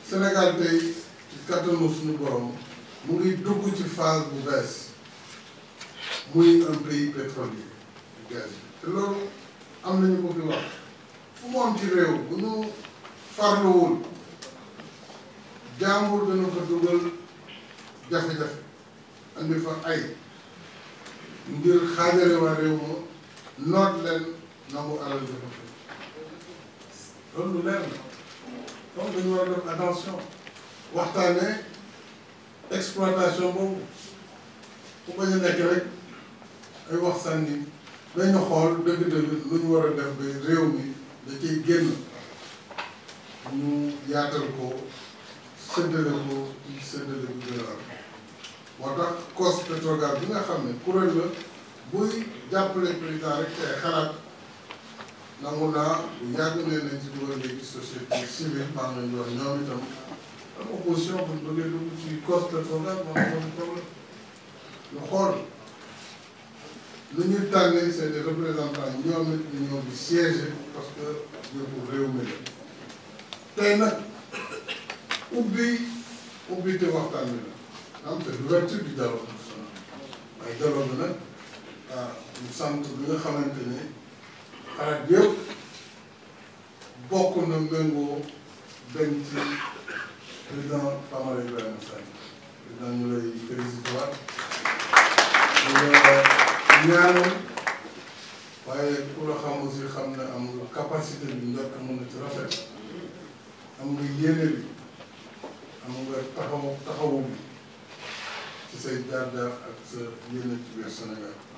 Sénégal tey ci kattanu suñu borom mu ngi dugg ci phase bu bees muy un pays pétrolier gaz te loolu am nañu ko fi wax fu mu am ci réew bu ñu farluwul jàmbur dana fa dugal jafe-jafe andi fa ay ngir xaajale waa réew ma noot leen nangu alal dafa fi loolu lu leer la donc dañu war a def attention waxtaane exploitation boobu ku bañ a nekk rek ay wax sànni dañu xool dëgg-dëgg lu ñu war a def ba réew mi da ciy génn ñu yaatal ko séddale ko ci séddale bu gën a am moo tax cos pétrogaz bi nga xam ne kuréel la buy jàppale président rek te xalaat nangu naa bu yàgg ne nañ ci dugal léegi société civile maa ngi leen di wax ñoom itam am opposition bu ñu bëggee dugg ci cos pétrogaz moom moom problème ñu xool lu ñuy tànnee c'est des représentants ñoom it ñu ñëw di siéger parce que yëfu réew mi la tey nag ubbi ubbi te waxtaan bi la am c'est l'ouverture du dialogue national waaye dialogue bi nag ah ñu sant bi nga xamante ne xalaat yëpp bokk na méngoo dañ ci président Famara Ibrahima Sagna président ñu lay félicité waat ñaanal waaye ku la xam aussi xam ne am nga capacité bi njëkk mën na ci rafet am nga yéene bi am nga taxaw taxawu bi ci say jaar-jaar ak sa yéene ci biir Sénégal